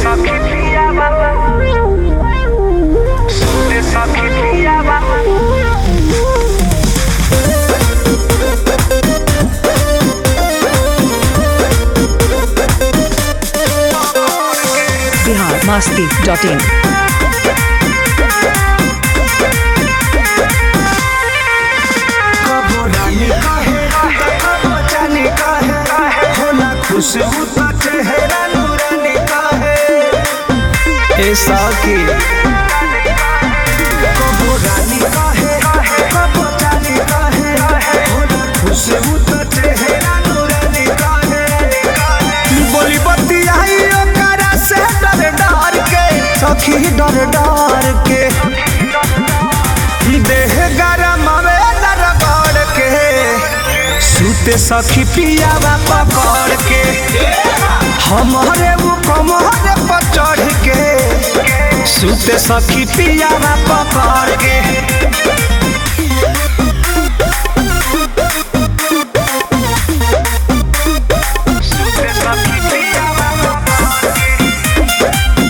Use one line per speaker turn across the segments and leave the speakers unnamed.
सखी पिया बाबा सुते सखी पिया बाबा
बिहार मास्ती डॉट इन
कबो रानी कहे कबो जानी कहे होला खुशबू तो चेहरा नूरानी कहे ए साकी कबो रानी कहे कबो जानी कहे होला खुशबू तो चेहरा नूरानी कहे बोली बत्ती आई ओकरा से डर डर के सखी डर डर के देह गरम आवेला रगड़ के सूते सखी पियावा पकड़ के हमारे वो कमरे पर चढ़ के सूते सखी पियावा पकड़ के
सुते सखी पिया बाबा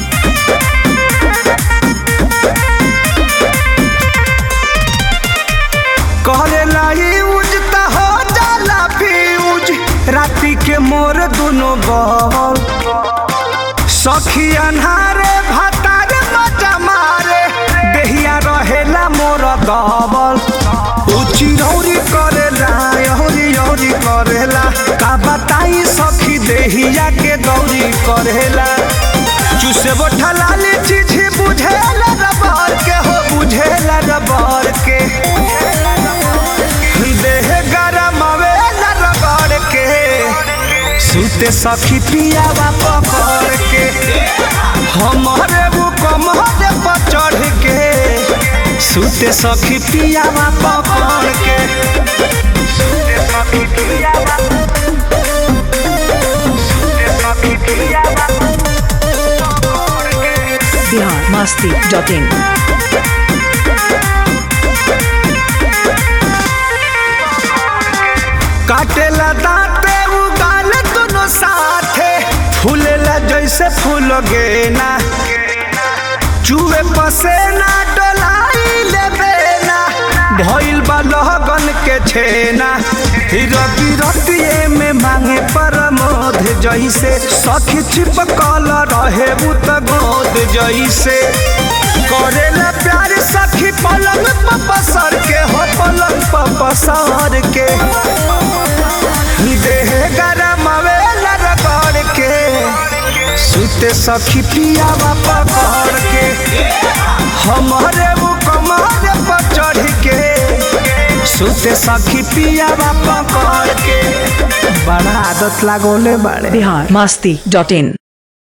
कहले लाई उज त हो जाला फ्यूज राती के मोर दुनो बल सखी अन्हारे भातार मजा मारे देहिया रहेला मोर दबल उची रौरी करेला यौरी यौरी करेला का बताई सखी देहिया के गौरी करेला चुसे बोठा लाली चीज बुझेला रबर के हो बुझेला रबर के देह गरम आवेला रगड़ के सूते सखी पियावा पकड़ के हमारे वो कमरे पर चढ़ के सूते सखी पियावा पकड़ के
सुते सखी पिया बाबा सुते सखी पिया बाबा
बिहार मास्ती डॉट इन
काटेला दांते उगाल दोनों साथे फूलेला जैसे फूल गेना चूहे पसेना डोलाई लेबेना भइल बा लहगन के छेना रति रतिए में मांगे परमोध जैसे सखी छिपकल रहे उत गोद जैसे करेला प्यार सखी पलंग पपसर के हो पलंग पपसर के देह गरम आवेला रगड़ के सुते सखी पियावा पकड़ के हमारे वो कमरे पर चढ़ के सुते सखी पियावा पकड़ के बड़ा आदत लागोले बाड़े
बिहार मास्ती डॉट इन